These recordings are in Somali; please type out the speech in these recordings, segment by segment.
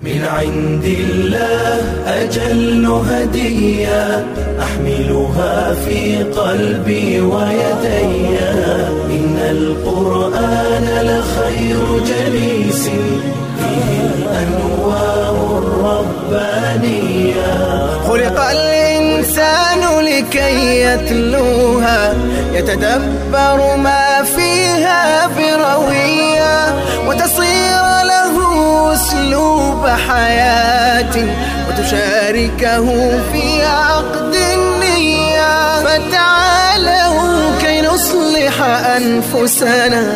من عند الله أجل هدية أحملها في قلبي ويدي إن القرآن لخير جليس فيه الأنوار الربانية خلق الإنسان لكي يتلوها يتدبر ما فيها بروية وتصير له أسلوب حياة وتشاركه في عقد النية فتعالوا كي نصلح أنفسنا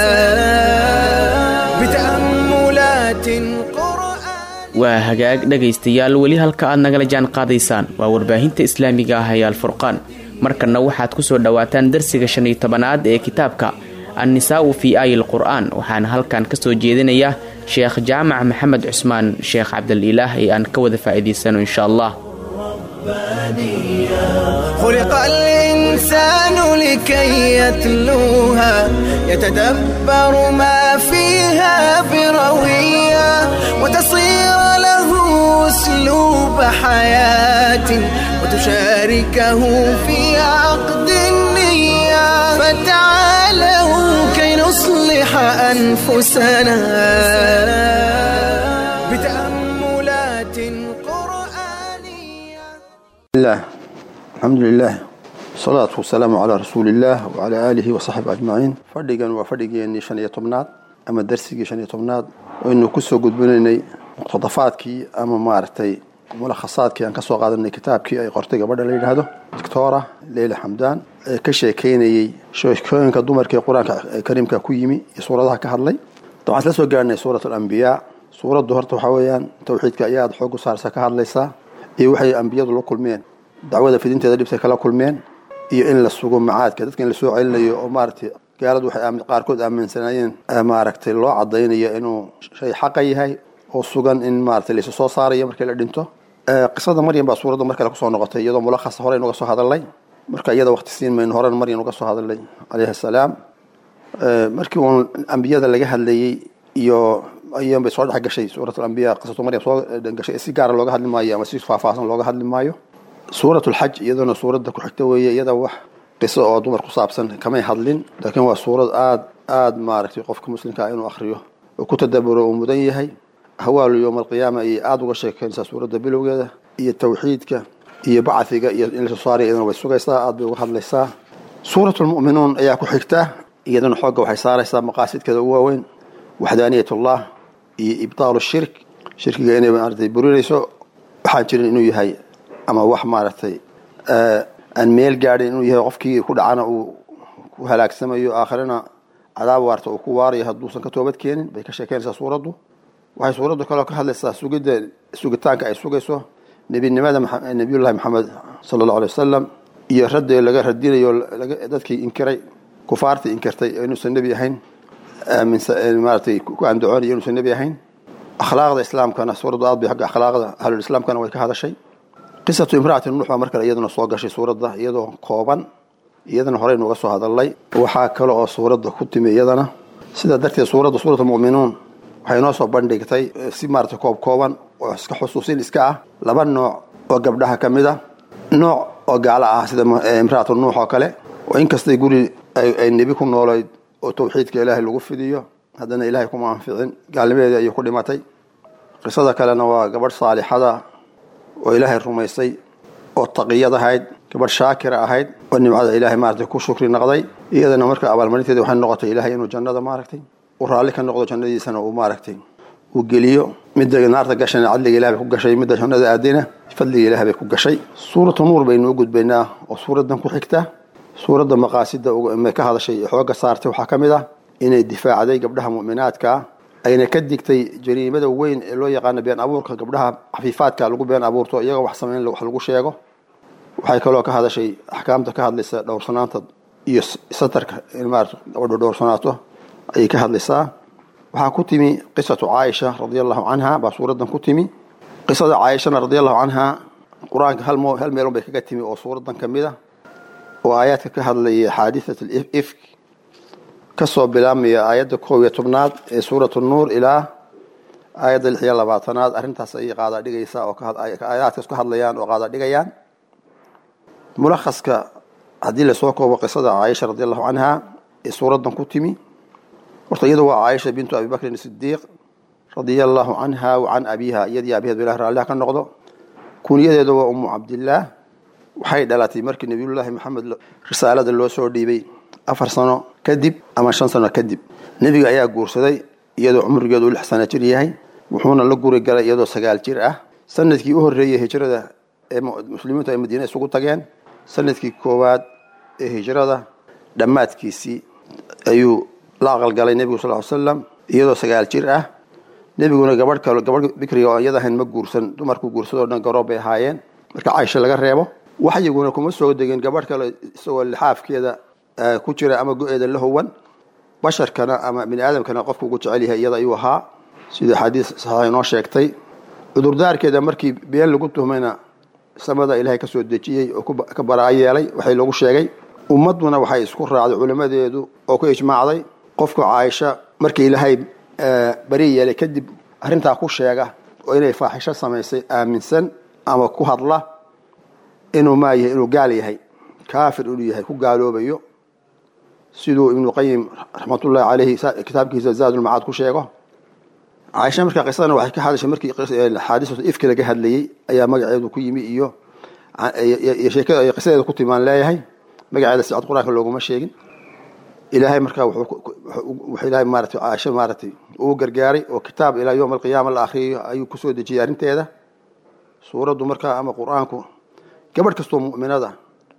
بتأملات قرآن waa hagaag dhegaystayaal weli halka aad nagala jaan qaadaysaan waa warbaahinta islaamiga ah ee alfurqaan markanna waxaad ku soo dhowaataan darsiga shan iyo tobanaad ee kitaabka annisaa'u fii aayi lqur'aan waxaana halkan ka soo jeedinaya sheekh jaamac maxamed cusmaan sheekh cabdalilaah ee aan ka wada faa'iidaysano insha allah خلق الإنسان لكي يتلوها يتدبر ما فيها بروية وتصير له أسلوب حياة وتشاركه في عقد النية فتعالوا كي نصلح أنفسنا بتأملات قرآنية الله الحمد لله الصلاة والسلام على رسول الله وعلى آله وصحبه أجمعين فردقا وفردقا شن يطمنات أما درسي شن يطمنات وإنه كسو قد بنيني مقتضفاتكي أما مارتي ملخصاتكي أن كسو قادني كتابكي أي قرتي قبل ليل هذا دكتورة ليلى حمدان كشي كيني شو كوين كدمر كي قرآن كريم كويمي سورة كهرلي طبعا لسو قارني سورة الأنبياء سورة دهرت وحويان توحيد كأياد حوق صار سكهرليسا iyo waxay ambiyadu la kulmeen dacwada fidinteeda dhibtay kala kulmeen iyo in la sugo macaadka dadka in la soo celinayo oo maaragtay gaaladu waxay aamin qaarkood aaminsanaayeen maaragtay loo cadaynayo inuu shay xaqa yahay oo sugan in maaragtay la isu soo saarayo markii la dhinto qisada maryam baa suuradda mar kale kusoo noqotay iyadoo mulakhasa hore inuga soo hadalnay marka iyada waqti siin mayno horena maryam uga soo hadalnay calayhi assalaam markii uun ambiyada laga hadlayey iyo ayaan bay soo dhex gashay suurat alambiya qisatu maryam soo gashay si gaara looga hadli maayo ama si faahfaahsan looga hadli maayo suurat lxaj iyadana suuradda ku xigta weeye iyada wax qiso oo dumar ku saabsan kamay hadlin laakiin waa suurad aad aad maaragtay qofka muslimka ah inuu akhriyo oo ku tadaburo uu mudan yahay hawaalu yowma alqiyaama ayay aada uga sheekeynaysaa suuradda bilowgeeda iyo tawxiidka iyo bacfiga iyo in lasoo saaraya iyadana way sugaysaa aad bay uga hadlaysaa suurat lmu'minuun ayaa ku xigta iyadana xoogga waxay saaraysaa maqaasidkeeda ugu waaweyn waxdaaniyat ullah iyo ibtaalu shirk shirkiga inay maaragtay burinayso waxaan jirin inuu yahay ama wax maaragtay aan meel gaadhin inuu yahay qofkii ku dhacana uu ku halaagsamayo aakhirana cadaab waarta uu ku waarayo hadduusan ka toobad keenin bay ka sheekeynaysaa suuraddu waxay suuraddu kaloo ka hadlaysaa sugidda sugitaanka ay sugayso nebinimada nebiyullahi maxamed sala allahu alay wasalam iyo raddi laga radinayo dadkii inkiray kufaartii inkirtay inuusan nebi ahayn maaratay ku andacoonayo inuusan nebi ahayn akhlaaqda islaamkana suuraddu aad bay agga akhlaaqda ahlulislaamkana way ka hadashay qisatu imraati nuux baa mar kale iyaduna soo gashay suuradda iyadoo kooban iyadana horeynu uga soo hadalnay waxaa kale oo suuradda ku timi iyadana sidaa darteed suuradda suurat almu'minuun waxay noo soo bandhigtay si maarata koob kooban oo iska xusuusin iska ah laba nooc oo gabdhaha ka mid a nooc oo gaalo ah sida imraatu nuux oo kale oo inkastay guri ay nebi ku noolayd oo tawxiidka ilaahay lagu fidiyo haddana ilaahay kuma anficin gaalnimadeedii ayuu ku dhimatay qisada kalena waa gabadh saalixada oo ilaahay rumaysay oo taqiyad ahayd gabadh shaakira ahayd oo nimcada ilaahay maaragtay ku shukri naqday iyadana marka abaalmarinteeda waxay noqotay ilaahay inuu jannada maaragtay uu raalli ka noqdo jannadiisana uu maaragtay uu geliyo midda naarta gashana cadliga ilahay bay ku gashay midda jannada aadina fadliga ilahay bay ku gashay suuratu nuur baynu u gudbaynaa oo suuraddan ku xigta suuradda maqaasida may ka hadashay xooga saartay waxaa ka mid ah inay difaacday gabdhaha mu'minaadka ah ayna ka digtay jariimada weyn ee loo yaqaano been abuurka gabdhaha xafiifaadka lagu been abuurto iyagoo wax samayn wax lagu sheego waxay kaloo ka hadashay axkaamta ka hadlaysa dhowrsanaanta iyo satarka in maarata gabadhu dhowrsanaato ayay ka hadlaysaa waxaa ku timi qisatu caaisha radia allahu canha baa suuraddan ku timi qisada caaishana radia allahu canha qur-aanka hal hal meelun bay kaga timi oo suuraddan ka mid a oo aayaadka ka hadlaya xaadiثat ifk kasoo bilaabmaya aayadda koob iyo tobnaad ee suurat nuur ilaa aayadda lix iyo labaatanaad arrintaas ayay qaada dhigaysaa oo aayaadkaas ka hadlayaan oo qaada dhigayaan mulakhaska haddii lasoo koobo qisada caaisha radi allahu canha ee suuraddan ku timi horta iyadu waa caaisha bintu abi bakrin sidiiq radia allahu canha wa can abiha iyadii abiheed bilah raalliha ka noqdo kuniyadeeda waa umu cabdillaah waxay dhalatay markii nebiyullaahi maxamed risaalada loo soo dhiibay afar sano kadib ama shan sano kadib nebiga ayaa guursaday iyadoo cumrigeedu u lix sano jir yahay wuxuuna la guri galay iyadoo sagaal jir ah sanadkii u horreeyey hijrada ee muslimiintu ay madiine isugu tageen sanadkii koowaad ee hijrada dhammaadkiisii ayuu la aqalgalay nebigu sal ly slam iyadoo sagaal jir ah nebiguna gabadh kale gabadh bikriga oo iyada ahayn ma guursan dumarku guursadoo dhan garoob bay ahaayeen marka caaisha laga reebo waxyiguna kuma soo degin gabadh kale isagoo lixaafkeeda ku jira ama go-eeda la howan basharkana ama bini aadamkana qofku ugu jecel yahay iyada ayuu ahaa sida xadiis saxiixa inoo sheegtay cudurdaarkeeda markii been lagu tuhmayna samada ilaahay ka soo dejiyey oo ka baraa yeelay waxay loogu sheegay ummadduna waxay isku raacday culimmadeedu oo ku ijmaacday qofku caaisha markii ilaahay bari yeelay kadib arrintaa ku sheega oo inay faaxisho samaysay aaminsan ama ku hadla inuu maa yahay inuu gaal yahay kaafir inuu yahay ku gaaloobayo siduu ibnu qayim raxmatullahi caleyhi kitaabkiisa zaadulmacaad ku sheego caaisha markaa qisadana waxay ka hadashay markii xaadisatu ifki laga hadlayey ayaa magaceedu ku yimi iyo sheekada ay qisadeeda ku timaan leeyahay magaceeda si cad qur-aanka looguma sheegin ilaahay markaa wuxuu ilaahay maaratay caaisha maaratay uu gargaaray oo kitaab ilaa yowm alqiyaama la akhriyayo ayuu kusoo dejiyey arrinteeda suuraddu markaa ama qur-aanku gabadh kastoo mu'minada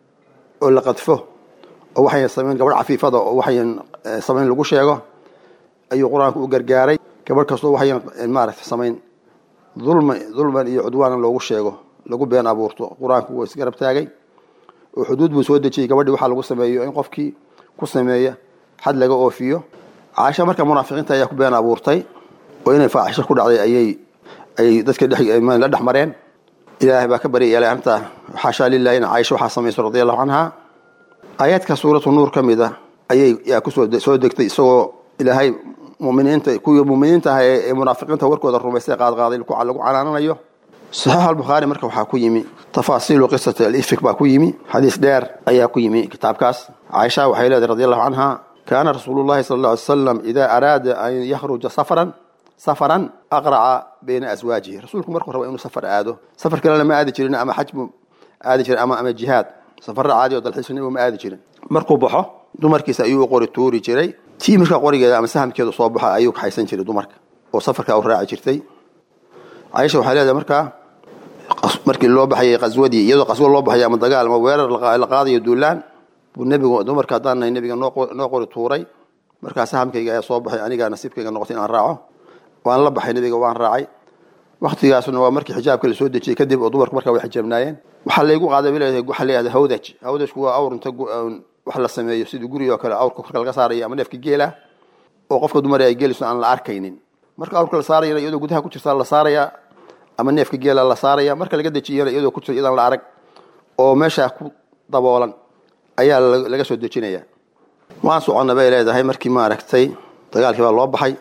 oo la qadfo oo waxayan samayn gabadh cafiifada oo waxayan samayn lagu sheego ayuu qur-aanku u gargaaray gabadh kastoo waxayan maaragtay samayn dulma dulman iyo cudwaanan loogu sheego lagu been abuurto qur-aanku waa isgarab taagay oo xuduud buu soo dejiyey gabadhii waxaa lagu sameeyo in qofkii ku sameeya xad laga oofiyo caasha marka munaafiqiinta ayaa ku been abuurtay oo inay faaxisho ku dhacday ayay ayay dadka la dhex mareen ilaahay baa ka bari yeelay arrintaa xaashaa lilahi in caaisha waxaa samayso radi allahu canha aayaadka suuratu nuur ka mid a ayay yaa kusoo soo degtay isagoo ilaahay muminiinta kuwii muminiinta ah ee munaafiqiinta warkooda rumaystay qaadqaaday lagu canaananayo saxiix albukhaari marka waxaa ku yimi tafaasiilu qisati alifik baa ku yimi xadiis dheer ayaa ku yimi kitaabkaas caaisha waxay leedahay radi allahu canha kaana rasuulu llahi sala alla alay slam idaa araada an yakhruja safaran safaran aqraca bayna aswaajihi rasuulku markuu raba inuu safar aado safar kalena ma aadi jirin ama xaj buu aadi jirin ama ama jihaad safarra caadi oo dalxiisnimo ma aadi jirin markuu baxo dumarkiisa ayuu u qori tuuri jiray tii markaa qorigeeda ama sahamkeedu soo baxa ayuu kaxaysan jiray dumarka oo safarkaa u raaci jirtay caaisha waxay leedahay markaa markii loo baxayay qaswadii iyadoo qaswo loo baxay ama dagaal ama weerar la qaadayo duulaan buu nebigu dumarka haddaan nahay nebiga noo qori tuuray markaa sahamkayga ayaa soo baxay anigaa nasiibkayga noqotay inaan raaco waan la baxay nebiga waan raacay waktigaasna waa markii xijaabka la soo dejiyey kadib oo dumarku markaa way xijaabnaayeen waxaa laygu qaaday bay leedahay waxaa leedahay hawdaj hawdajku waa awr inta wax la sameeyo sidii guriga oo kale awrka korka laga saaraya ama neefka geela oo qofka dumar ay geeliso aan la arkaynin marka awrka la saarayana iyadoo gudaha ku jirta la saaraya ama neefka geela la saaraya marka laga dejiyana iyadoo ku jirta iyadaan la arag oo meeshaa ku daboolan ayaa laga soo dejinaya waan soconna bay leedahay markii maaragtay dagaalkii baa loo baxay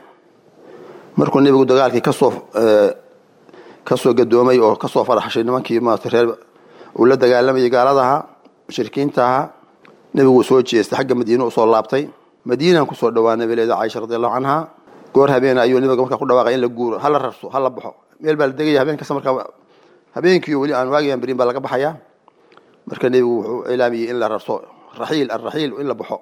markuu nebigu dagaalkii kasoo kasoo gadoomay oo kasoo faraxshay nimankii maarata reer uu la dagaalamayay gaaladaha mushrikiinta ahaa nebigu soo jeestay xagga madiine usoo laabtay madiinaan kusoo dhawaanay bay leedahay caaisha radi allahu canha goor habeena ayuu nebiga markaa ku dhawaaqay in la guuro hala rarso hala baxo meel baa la degaya habeen kasta markaa habeenkiiyo weli aan waagiyan berin baa laga baxayaa marka nebigu wuxuu ilaamiyey in la rarso raxiil alraxiil in la baxo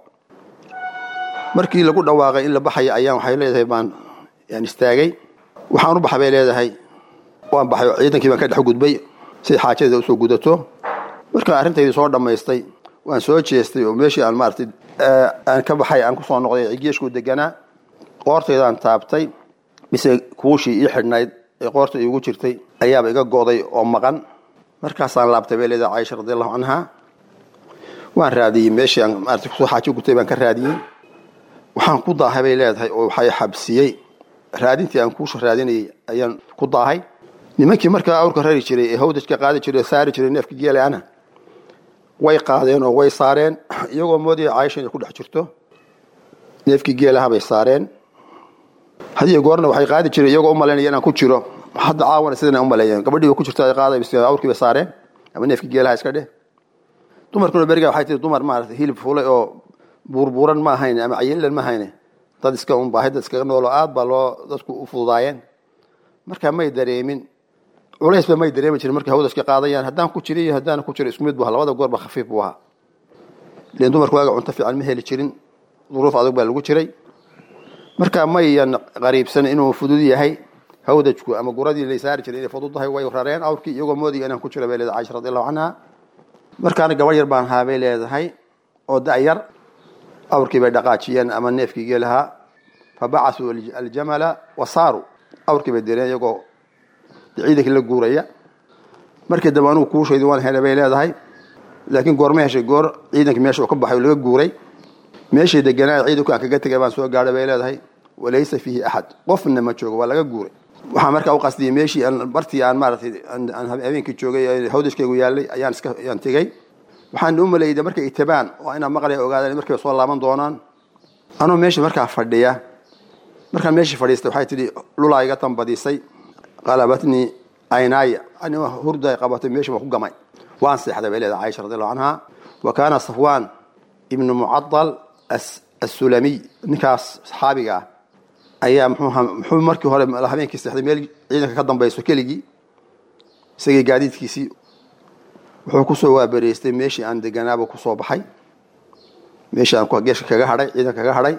markii lagu dhawaaqay in la baxaya ayaan waxay leedahay baan yaan istaagay waxaan u baxa bay leedahay waan baxay oo ciidankii baan ka dhex gudbay siday xaajadeeda usoo gudato markaa arrintaydii soo dhammaystay waan soo jeestay oo meeshii aan maaratay aan ka baxay aan kusoo noqday geeshkuu deganaa qoortaydaan taabtay mise kuushii ii xidhnayd ee qoorta iigu jirtay ayaaba iga go'day oo maqan markaasaan laabtay bay leedahay caaisha radi allahu canha waan raadiyey meeshii aan maarata kusoo xaajo gutay baan ka raadiyey waxaan ku daahay bay leedahay oo waxay xabsiyey raadintii aan kuusha raadinayay ayaan ku daahay nimankii markaa awrka rari jiray ee hawdajka qaadi jiray saari jiray neefka geelaana way qaadeen oo way saareen iyagoo moodaya caaisha inay ku dhex jirto neefkii geelaha bay saareen hadiyo goorna waxay qaadi jireen iyagoo u malaynaya inaan ku jiro hadda caawana sidana u maleeyeen gabadhii ku jirta ay qaaday awrkii bay saareen ama neefkii geelaha iska dheh dumarkuna beriga waxay tiri dumar maaragtay hilib fulay oo buurbuuran ma ahayn ama cayilan ma ahayn dad iska un baahida iskaga noolo aad baa loo dadku u fududaayeen marka may dareemin culaysba may dareemi jirin markay hawda iska qaadayaan haddaan ku jira iyo haddaan ku jiro isku mid bu ahaa labada goorba khafiif buu ahaa len dumarku waaga cunto fiican ma heli jirin duruuf adag baa lagu jiray marka mayan qariibsan inuu fudud yahay hawdajku ama guradii lay saari jiray inay fududahay way rareen awrkii iyagoo moodiga inaan ku jiro bay leedahay caisha radiallahu canha markaana gabar yar baan haabay leedahay oo da-yar awrkii bay dhaqaajiyeen ama neefkii geelahaa fa bacasuu aljamala wa saaruu awrkii bay direen iyagoo ciidankii la guuraya markii dambe anugu kuushaydi waan helay bay leedahay laakiin goorma heshay goor ciidankii meesha uu ka baxay oo laga guuray meeshii deganaa ciidanku aan kaga tegay baan soo gaadhay bay leedahay walaysa fiihi axad qofna ma joogo waa laga guuray waxaan markaa u qasdiyey meeshii aan bartii aan maaratay aan habeenkii joogay hawdashkaygu yaallay ayaan iska ayaan tegey waxaan u maleeyay markay itabaan oo inaan maqlaya ogaadaan markay soo laaban doonaan anuu meeshii markaa fadhiya markaan meeshii fadhiistay waxay tidhi lulaa iga tambadisay qalabatnii aynaaya anima hurda ay qabatay meeshii waan ku gamay waan seexday bay leedahay caaisha radiallahu canha wa kaana safwaan ibnu mucadal assulamiy ninkaas saxaabiga ah ayaa muxuu markii hore habeenkii seexday meel ciidanka ka dambayso keligii isagii gaadiidkiisii wuxuu kusoo waabareystay meeshii aan deganaaba kusoo baxay meeshii aan geeshka kaga hadhay ciidanka kaga hadhay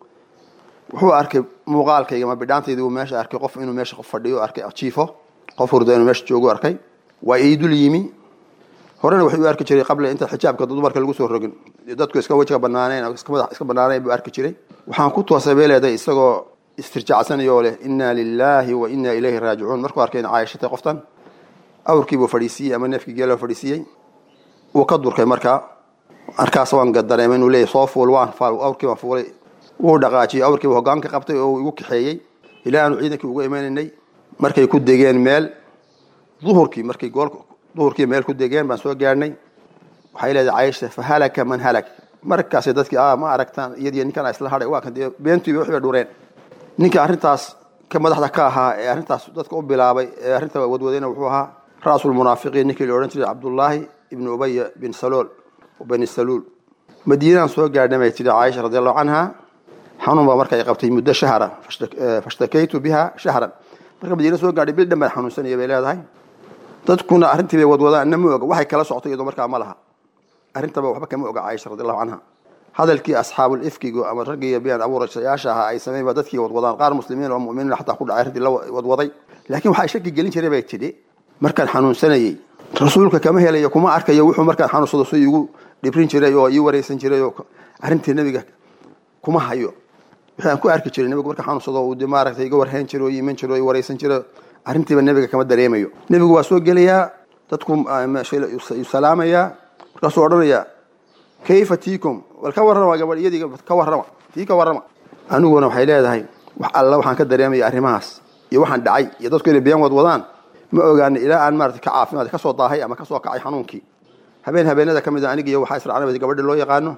wuxuu arkay muuqaalkayga ma bidhaantaydi uu meesha arkay qof inuu meesha qof fadhiyo arkay jiifo qof hurda inuu meesha joogu arkay waa iidul yimi horena waxay u arki jiray qabla inta xijaabka dumarka lagu soo rogin dadku iska wejiga banaaneen iska banaaneen buu arki jiray waxaan ku toosay bay leedahay isagoo istirjacsanayoo leh inna lillahi wa inna ilayhi raajicuun markuu arkay in caayashatay qoftan awrkiibuu fadhiisiiyey ama neefkii geeloo fadhiisiiyey wuu ka durkay markaa markaas waan dareemay inuu leeyahy soo fuul waan awrkii waan fuulay wuu dhaqaajiyey awrkiiba hoggaan ka qabtay oo igu kaxeeyey ilaa aanu ciidankii uga imanaynay markay ku degeen meel duhurkii markay gool duhurkii meel ku degeen baan soo gaadhnay waxay leedahay caisha fa halaka man halak markaasay dadkii a ma aragtaan iyadiyo ninkan isla hadhay waa kan dee beentuiba waxbay dhureen ninka arrintaas ka madaxda ka ahaa ee arrintaas dadka u bilaabay ee arrinta wadwadayna wuxuu ahaa ra'sulmunaafiqiin ninkii la odhan jiray cabdullaahi ibnu ubaya bin salool bani saluul madiinaan soo gaadhnay bay tidhi caaisha radiallahu canha xanuun baa marka ay qabtay muddo shahra fashtakaytu biha shahran marka madiina soo gaadhay bil dhan baan xanuunsanaya bay leedahay dadkuna arrintii bay wadwadaan na ma oga waxay kala socto iyadoo markaa ma laha arrintaba waxba kama oga caaisha radiallahu canha hadalkii asxaabul ifkigu ama raggii been abuurayaasha ahaa ay sameyn ba dadkii wadwadaan qaar muslimiin oo mu'miniin xataa ku dhacay arrintii la wadwaday laakiin waxay shaki gelin jiray bay tidhi markaan xanuunsanayey rasuulka kama helayo kuma arkayo wuxuu markaan xanuunsado si igu dhibrin jiray oo ii wareysan jiray oo arrintii nebiga kuma hayo wixii aan ku arki jiray nebigu markaan xanuunsado uu de maaragtay iga warhayn jiray oo iiman jiray oo ii wareysan jiray arrintiiba nebiga kama dareemayo nebigu waa soo gelayaa dadku salaamayaa markaasuu odhanayaa kayfa tiikum wal ka warrama gabadh iyadii ka warrama tii ka warrama aniguna waxay leedahay wax alla waxaan ka dareemaya arrimahaas iyo waxaan dhacay iyo dadku inay been wadwadaan ma ogaana ilaa aan maarata ka caafimaad ka soo daahay ama ka soo kacay xanuunkii habeen habeenada ka mid a anigiiyo waxaa israacnay gabadha loo yaqaano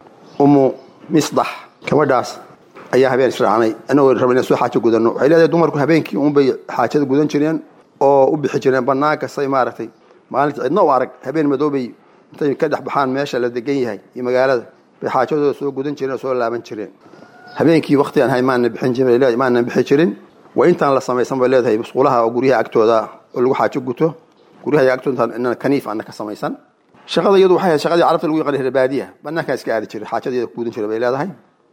umu misdax gabadhaas ayaa habeen israacnay anagoo raba inaan soo xaajo gudano waxay leedahay dumarku habeenkii unbay xaajada gudan jireen oo u bixi jireen banaanka say maaragtay maalinta cidna u arag habeen madoobay intay ka dhex baxaan meesha la degan yahay iyo magaalada bay xaajadooda soo gudan jireen oo soo laaban jireen habeenkii wakti aan hay maana bixin jirin maana bixi jirin waa intaan la samaysan bay leedahay musquulaha oo guryaha agtooda oo lagu xaajo guto guryaha agtooda inaan kaniif ana ka samaysan shaqada iyadu waxay ahayd shaqadii carabta lagu yaqaan rebaadiya banaankaa iska aadi jiray xaajadeeda kugudan jiray bay leedahay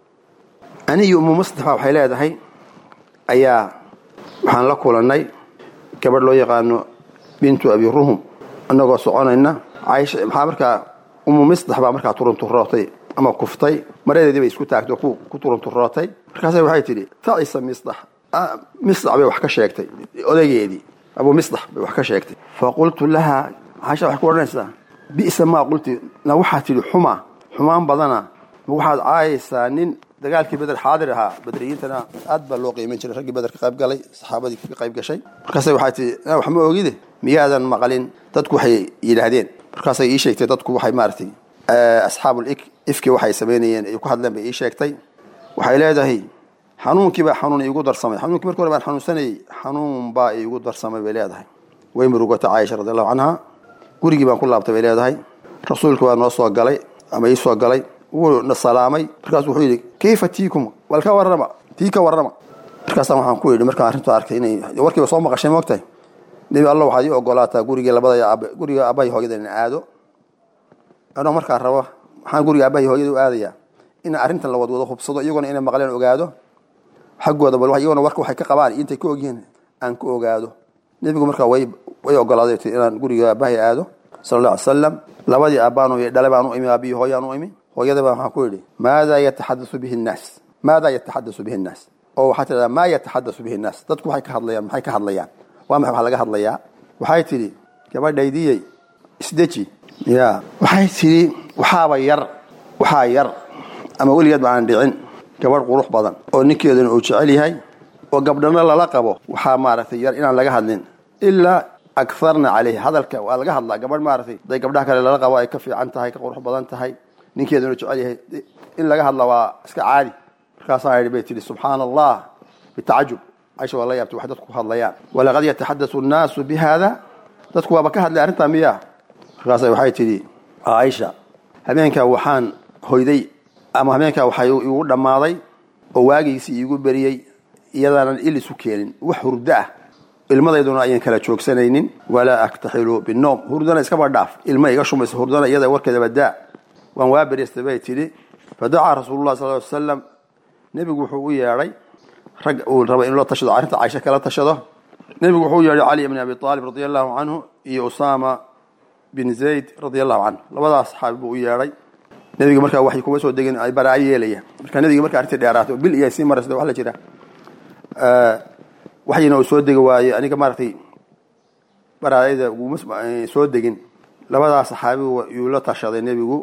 ani iyo umu mustafa waxay leedahay ayaa waxaan la kulannay gabadh loo yaqaano bintu abi ruhum annagoo soconayna caaisha maxaa markaa umu misdax baa markaa turunturootay ama kuftay maradeedii bay isku taagtay oo ku turunturootay markaasa waxay tidhi tacisa misdax misdax bay wax ka sheegtay odaygeedii abu misdax bay wax ka sheegtay fa qultu laha caaisha waxay ku odhanaysaa bi'sa maa qulti na waxaa tidhi xuma xumaan badana ma waxaad caayaysaa nin dagaalkii beder xaadir ahaa badriyiintana aad baa loo qiiman jiray raggii beder ka qayb galay saxaabadii ka qayb gashay markaasa waxay tii wax ma ogide miyaadan maqlin dadku waxay yidhaahdeen markaasay ii sheegtay dadku waxay maaragtay asxaabul ifki waxay samaynayeen ay ku hadleen bay ii sheegtay waxay leedahay xanuunkiibaa xanuun iigu darsamay xanuunkii markii hore baan xanuunsanayey xanuun baa iigu darsamay bay leedahay way murugata caaisha radi allahu canha gurigii baan ku laabtay bay leedahay rasuulka waa noo soo galay ama ii soo galay wuu na salaamay markaasuu wuxuu yidhi kayfa tiikum wal ka warrama tii ka warrama markaasaan waxaan ku yidhi markaan arrintu arkay inay warkiiba soo maqashay moogtahay nebi alla waxaad ii ogolaataa gurigii labada aab guriga aabbahay hooyada in aado anoo markaa rabo maxaan guriga aabbahay hooyada u aadayaa in arrintan la wadwado hubsado iyagona inay maqleen ogaado xaggooda bal iyagona warka waxay ka qabaan intay ka ogyihiin aan ku ogaado nebigu markaa way way ogolaaday ti inaan guriga aabbahay aado sala alla alay salam labadii aabbaanu dhalay baan u imi aabbihi hooyaan u imi hooyada baa waxaan ku yidhi maadaa yataxadasu bihi nnaas maadaa yataxadasu bihi nnaas oo waxaa tidhahdaa maa yataxadasu bihi nnaas dadku waxay ka hadlayaan maxay ka hadlayaan waa maxay wax laga hadlayaa waxay tidhi gabadhaydiyey isdeji ya waxay tidhi waxaaba yar waxaa yar ama weligeed ba aan dhicin gabadh qurux badan oo ninkeeduna uu jecel yahay oo gabdhana lala qabo waxaa maaragtay yar inaan laga hadlin ilaa akarna caleyhi hadalka waa laga hadlaa gabadh maaragtay haday gabdhaha kale lala qabo ay ka fiican tahay ka qurux badan tahay ninkeeduna jecel yahay in laga hadla waa iska caadi markaasaa yidhi bay tidhi subxaana allah bitacajub caisha waa la yaabtay wax dadku ku hadlayaan walaqad yataxaddathu nnaasu bi haada dadku waaba ka hadlay arrintaa miyaa markaasa waxay tidhi caaisha habeenkaa waxaan hoyday ama habeenkaa waxaa igu dhammaaday oo waagiisii iigu beriyey iyadaanan il isu keenin wax hurdo ah ilmadayduna ayaan kala joogsanaynin walaa aktaxilu binoom hurdana iskaba dhaaf ilma iga shumaysa hurdana iyada warkeedaba daa waan waa beriystay bay tidhi fadacaa rasuululah sal ly slam nebigu wuxuu u yeedhay rag uu raba inuu la tashado arrinta caaisha kala tashado nebigu wuxuu u yeedhay cali bn abi aalib radi allahu canhu iyo usaama bin zayd radi allahu canhu labadaas saxaabi buu u yeedhay nebiga markaa waxay kuma soo degin ay baraa yeelaya marka nebiga marka arrintii dheeraato bil iyo sii maraysa waa la jira waxyina uu soo degi waaye aniga maaragtay baraayada uguma soo degin labadaas saxaabi yuu la tashaday nebigu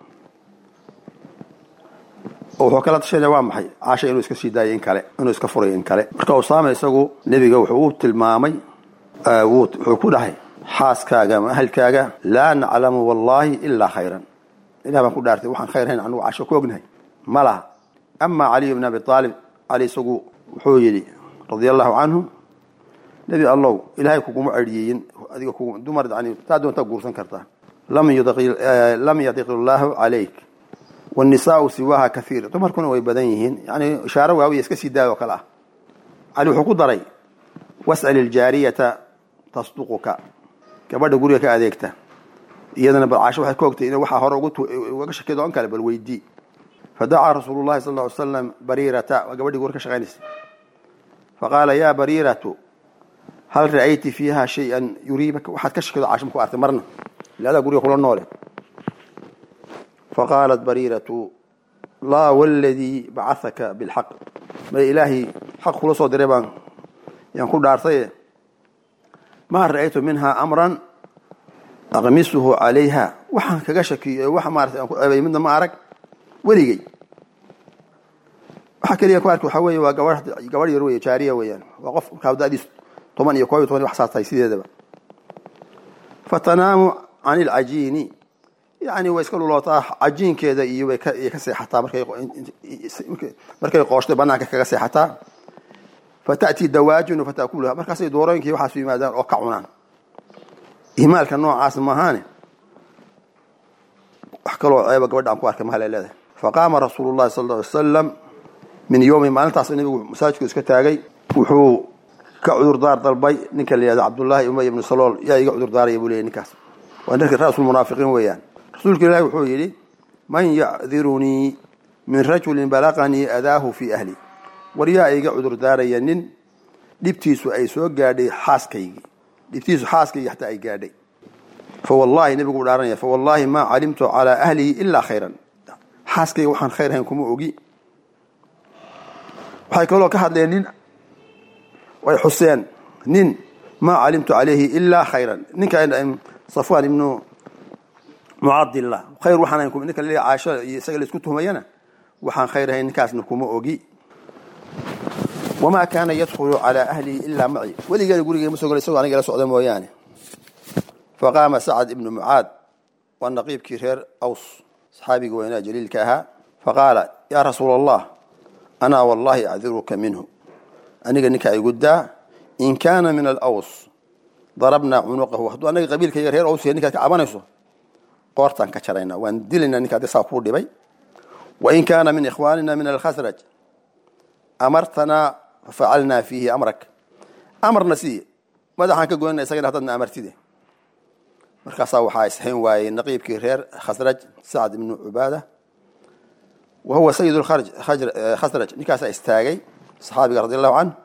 oo wuxuu kala tashanaya waa maxay caasha inuu iska sii daayay in kale inuu iska furay in kale marka usaama isagu nebiga wuxuu u tilmaamay wuxuu ku dhahay xaaskaaga ama ahalkaaga laa naclamu wallahi ilaa khayran ilah baan ku dhaartay waxaan khayr hayn anugu casho ku ognahay ma laha amaa caliy bn abi aalib cali isagu wuxuu yidhi radia allahu canhu nebi allow ilaahay kuguma ceryeeyin adiga dumar yani taa doontaa guursan kartaa lam yadiq illaahu calayk wnisaau siwaha kaiir dumarkuna way badan yihiin yani ishaaro waawiya iska sii daayoo kale ah cali wuxuu ku daray was'al iljaariyata tasduquka gabadha guriga ka adeegta iyadana bal caasho waxay ka ogtay in waxaa hore ugaga shakeedo on kale bal weydii fadacaa rasuulu llahi sal ly slam bariirata waa gabadhii guri ka shaqaynaysa faqaala ya bariiratu hal ra'ayti fiiha shay-an yuriibaka waxaad ka shakeedo caasho ma ku artay marna iladaa guriga kula noole faqaalat bariiratu laa waladii bacahaka bilxaq may ilaahay xaq kula soo diray baan yaan ku dhaartaye maa ra'aytu minha amran aqmisuhu calayha waxaan kaga shakiyo wax maarata aan ku ceebay midna ma arag weligey waxaa keliya ku arki waxaa weeye waa gabadh gabadh yar wey jaariya weeyaan waa qof markaa da'diis toban iyo koob iyo toban wax saas tahay sideedaba fatanaamu can ilcajiini yani way iska lulootaa cajiinkeeda iyo way ka seexataa markay qooshtay banaanka kaga seexataa fata'tii dawaajinu fatakuluha markaasay doorooyinkii waxaasu yimaadaan oo ka cunaan ihmaalka noocaas maahaane wax kaloo ceeba gabadha aan ku arkay mahale leedahay faqaama rasuulu llahi sal ly wasalam min yowmi maalintaas nabigu masaajidku iska taagay wuxuu ka cudurdaar dalbay ninka la yihahdo cabdullaahi umay ibnu salool yaa iga cudurdaaraya buu leeyay ninkaas waa ninka ra'sulmunaafiqiin weeyaan rasuulka ilaahi wuxuu yidhi man yacdirunii min rajulin balaqanii adaahu fii ahli war yaa iga cudurdaaraya nin dhibtiisu ay soo gaadhay xaaskaygii dhibtiisu xaaskaygii xataa ay gaadhay fawallahi nebigu u dhaaranaya fawallahi maa calimtu calaa ahlihi ilaa khayran xaaskayga waxaan khayr ahayn kuma ogi waxay kaloo ka hadleen nin way xuseen nin maa calimtu calayhi ilaa khayran ninka safwaan ibnu mucadillah khayr waxaan ahayn ninka laleeyahay caasho iyo isaga la isku tuhmayana waxaan khayr ahayn ninkaasna kuma ogi wamaa kaana yadkhulu calaa ahlihi ilaa maci weligeeda gurigeema soo gala isagoo aniga la socda mooyaane faqaama sacad ibnu mucaad waa naqiibkii reer aws saxaabiga weynaa jaliilka ahaa faqaala yaa rasuula allah anaa wallahi acdiruka minhu aniga ninkaa igu daa in kaana min alaws darabnaa cunuqahu hadduu anaga qabiilkayga reer aws yahay ninkaad ka cabanayso qoortaan ka jaraynaa waan dilaynaa ninka adii saa kuu dhibay wain kaana min ikhwaanina min alkhasraj amartanaa fafacalnaa fiihi amrak amarna sii madaxaan ka goynana isagana haddaadna amartide markaasaa waxaa ishayn waayey naqiibkii reer khasraj sacd ibnu cubaada wa huwa sayid khasraj ninkaasaa istaagay saxaabiga radi allahu canh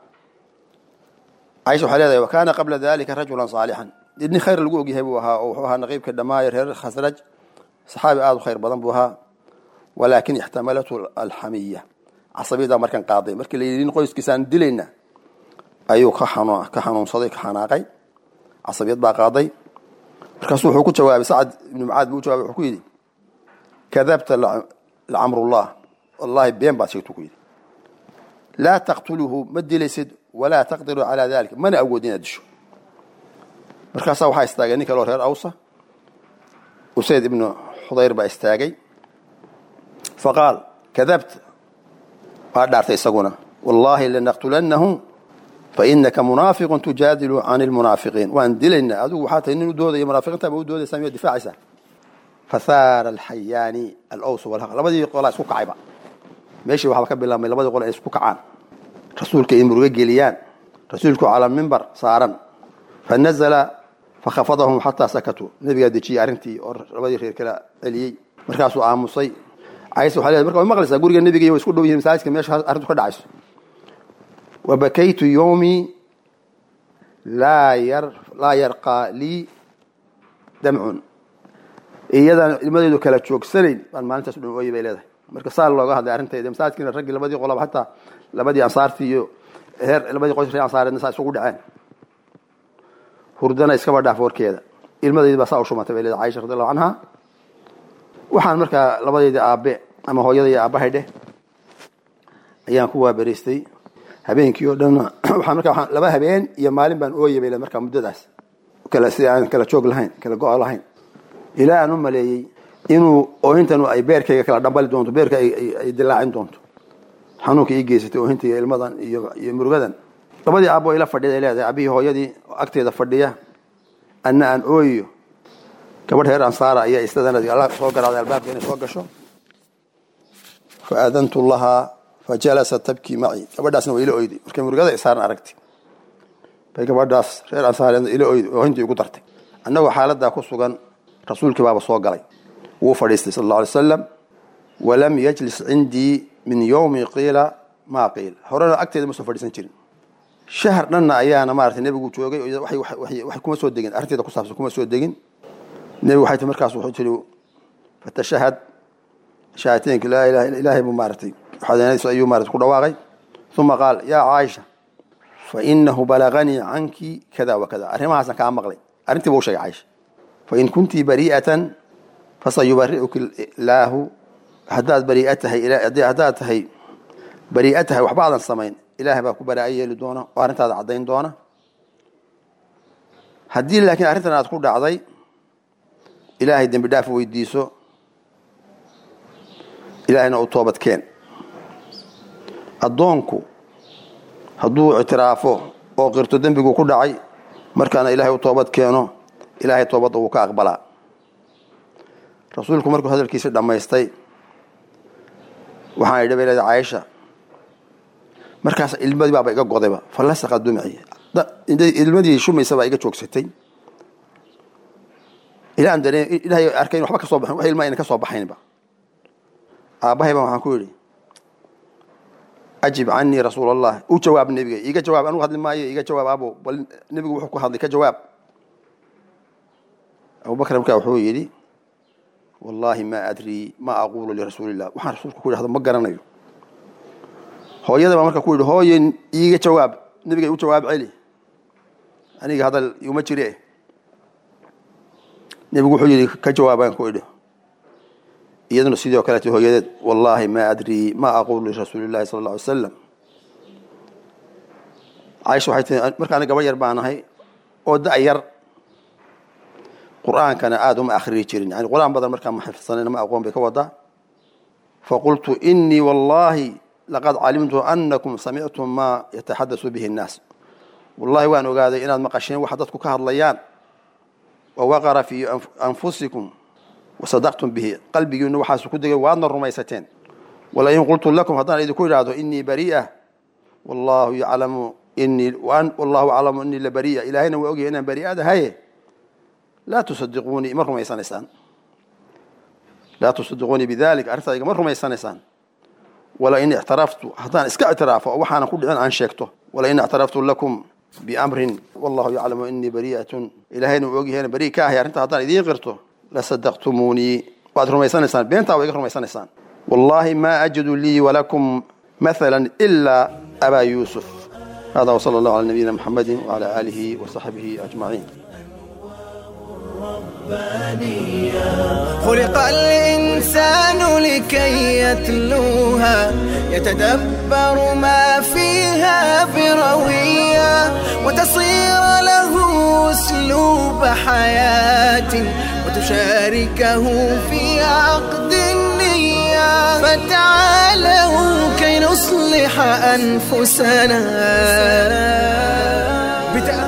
caisha waxay leedahay wa kaana qabla dalika rajulan saalixan nin khayr lagu ogyahay buu ahaa oo wuxuu ahaa naqiibka dhammaayo reer khasraj saxaabi aada u khayr badan buu ahaa walaakin ixtamalathu alxamiya casabiyadaa markan qaaday markii la yidhi nin qoyskiisaan dilayna ayuu ka xanuunsaday ka xanaaqay casabiyad baa qaaday markaasuu wuxuu ku jawaabay sacad ibnu mucaad buu u jawabay wuxuu ku yidhi kadabta lacamrullah wallahi been baad sheegtu ku yidhi laa taqtuluhu ma dilaysid walaa taqdiru calaa dalika mana awood inaad disho markaasaa waxaa istaagay nin kaloo reer awsa usayd ibnu xudayr baa istaagay faqaal kadabta waa dhaartay isaguna wallahi lanaqtulanahu fainaka munaafiqun tujaadilu can lmunaafiqiin waan dilaynaa adigu waxaa tahay nin u doodaya munaafiqiinta ba u doodaysaa miyaad difaacaysaa fahaara alxayaani alaws walhaq labadii qolaa isku kacayba meeshii waxaaba ka bilaabmay labadii qol ay isku kacaan rasuulka ay murugo geliyaan rasuulku calaa mimbar saaran fanazala fakhafadahum xataa sakatuu nabigaa dejiyey arrintii oo labadii reer kala celiyey markaasuu aamusay cays waa leedahay marka way maqlaysaa guriga nebiga way isku dhow yihin masaajidka meesha arrintu ka dhacayso wabakaytu yowmii laa yar laa yarqaa lii damcun iyadaan ilmadeedu kala joogsanayn baan maalintaas u dhan ooyay bay leedahay marka saa looga hadlay arrintayda masaajidkiina raggii labadii qolaba hataa labadii ansaartii iyo heer labadii qoys reer ansaareedna saa isugu dhaceen hurdana iskaba dhaaf warkeeda ilmadaydi baa saa u shumatay bay leedahay caisha radi allahu canha waxaan markaa labadeydii aabe ama hooyada iyo aabbahay dheh ayaan ku waaberaystay habeenkii oo dhan waxaan markaa waxaan laba habeen iyo maalin baan ooyay bay leedahay markaa muddadaas kala si aan kala joog lahayn kala go' lahayn ilaa aan u maleeyey inuu oohintanu ay beerkayga kala dhambali doonto beerka ay dilaacin doonto xanuunka ii geysatay oohinta iyo ilmadan iyo iyo murugadan labadii aabbo ila fadhiyada ay leedahay abihii hooyadii agteeda fadhiya anna aan ooyiyo gabadh reer ansaara ayaa istadana soo garaaday albaabka inay soo gasho fa aadantu lahaa fa jalasat tabkii macii gabadhaasna waa ila oyday markay murugada isaaran aragtay bay gabadhaas reer ansaareedna ila oyday oohintii igu dartay annagoo xaaladaa ku sugan rasuulkii baaba soo galay wuu fadhiistay sal alla alay slam walam yajlis cindii min yowmi qiila maa qiil horena agteeda ma soo fadhiisan jirin shahar dhanna ayaana maarata nebigu joogay wax kuma soo degin arrinteeda ku saabsan kuma soo degin nebigu waxay tii markaas wuxuu tiri fatashahad shahaateenka laa ilaha ilaahay buu maaratay xadeynadiisa ayuu maarata ku dhawaaqay uma qaal yaa caaisha fa inahu balaganii canki kada wa kada arrimahaasaan kaa maqlay arrintii buu sheegay caaisha fain kuntii bari'atan fasayubari'uki illaahu haddaad bariia tahay haddaad tahay barii'a tahay waxba aadan samayn ilaahay baa ku baraa'a yeeli doona oo arrintaada caddayn doona haddii laakiin arrintan aad ku dhacday ilaahay dembi dhaaf weydiiso ilaahayna u toobad keen addoonku hadduu ictiraafo oo qirto dembigu ku dhacay markaana ilaahay u toobad keeno ilaahay toobadda wuu ka aqbalaa rasuulku markuu hadalkiisi dhammaystay waxaan idhi bay leedahay caaisha markaas ilmadii baaba iga godayba fallasaqa dumci ilmadii shumaysa baa iga joogsatay ilaa aan dareen ilaahay arkayn waxba ka soo baxin wax ilma ayna ka soo baxaynba aabbahay baan waxaan ku yidhi ajib canii rasuul allah u jawaab nebiga iiga jawaab anugu hadli maayo iiga jawaab abo bal nebigu wuxuu ku hadlay ka jawaab abubakr markaa wuxuu yidhi wallaahi ma adrii ma aquulu lirasuuli illah waxaan rasuulka ku yidhahdo ma garanayo hooyada baa marka ku yidhi hooye iiga jawaab nebiga u jawaab celi aniga hadal iuma jire nebigu wuxuu yidhi ka jawaabaan ku idhi iyaduna sidoo kaleete hooyadeed wallaahi ma adrii ma aquulu lirasuuli llahi sala alla alay slam caaisha waxay tii marka ani gaba yar baan ahay oo da' yar qur'aankana aada uma akhriyi jirin yani qur'aan badan markaa ma xifdsanayna ma aqoon bay ka wadaa faqultu inii wallaahi laqad calimtu anakum samictum maa yataxadasu bihi annaas wallahi waan ogaaday inaad maqasheen waxa dadku ka hadlayaan wawaqara fii anfusikum wasadaqtum bihi qalbigiinu waxaasu ku degay waadna rumaysateen walain qultu lakum haddaan idinku idhaahdo inii bari'a wallahu yaclamu inii wallahu aclamu inii labari'a ilaahayna waa ogyahay inaan bari'aad ahaye laa tusadiquunii ma rumaysanaysaan laa tusadiquunii bidalik arrintaa igama rumaysanaysaan walain ictaraftu haddaan iska ictiraafo oo waxaanan ku dhicin aan sheegto walain ictaraftu lakum biamrin wallahu yaclamu inii bari'atun ilaahayna uu ogyahayna bari ka ahay arrintaa haddaan idiin qirto lasadaqtumuunii waad rumaysanaysaan beentaa waa iga rumaysanaysaan wallahi ma ajidu lii walakum mathala ilaa abaa yuusuf hada wsala allahu cala nabiyina muxamadi wcala aalihi wasaxbihi ajmaciin خلق الإنسان لكي يتلوها يتدبر ما فيها بروية وتصير له أسلوب حياة وتشاركه في عقد النية فتعالوا كي نصلح أنفسنا بتأ